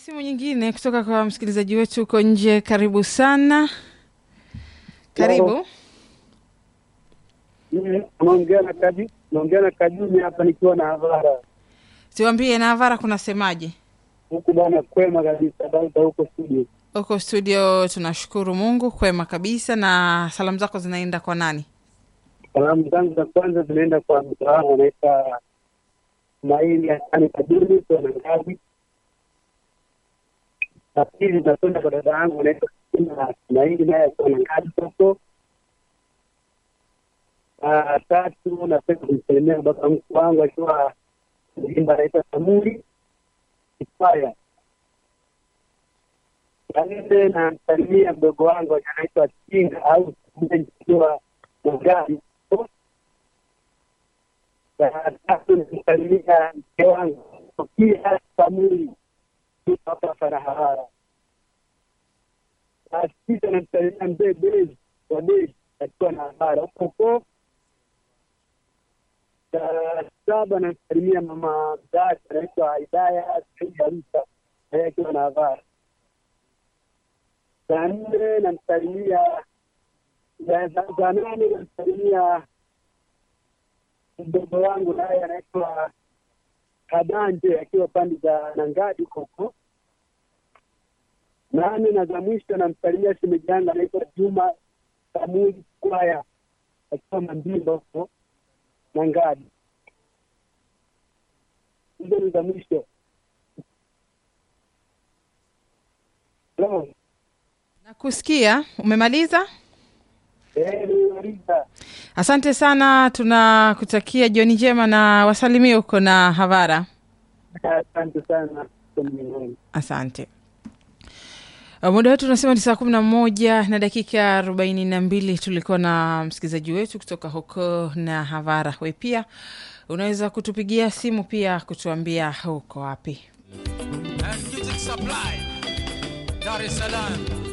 simu nyingine kutoka kwa msikilizaji wetu huko nje. Karibu sana, karibu. Naongea na Kaju, naongea na Kajuni hapa nikiwa na Havara Tuambie na Havara kunasemaje huku bwana, kwema kabisa. Dauda huko studio. huko studio? Tunashukuru Mungu, kwema kabisa. Na salamu zako zinaenda kwa nani? Salamu zangu za kwanza zinaenda kwa mtu wangu anaitwa Maili Hasani Kajuni kwa na ngazi. La pili zinakwenda kwa dada yangu anaitwa Kristina Maili naye akiwa na ngazi huko. Ah, tatu napenda kumsalimia baba mkuu wangu akiwa Mjimba anaitwa Samuri Kifaya. La nne namsalimia mdogo wangu anaitwa Kinga au akiwa Magari. La tatu namsalimia mke wangu Sofia Samuri yuko hapa Farahara. La sita namsalimia mzee Bezi wa Bezi akiwa na habara huko huko saa saba namsalimia mama mzazi anaitwa Hidaya Saidi Arisa naye akiwa na habari. Saa nne namsalimia saa nane namsalimia mdogo wangu naye anaitwa Kadanje akiwa pande za Nangadi huko huko. Nane na za mwisho namsalimia shemeji yangu anaitwa Juma Samuli Kwaya akiwa Mandimba huko Nangadi. Hizo ni za mwisho. Hello. Nakusikia, umemaliza? Eh, nimemaliza. Asante sana, tunakutakia jioni njema na wasalimie huko na Havara. Asante sana. Mwenyezi. Asante. Uh, Muda wetu unasema ni saa kumi na moja na dakika arobaini na mbili. Tulikuwa na msikilizaji wetu kutoka huko na Havara. We pia unaweza kutupigia simu pia kutuambia huko wapi. and music supply Dar es Salaam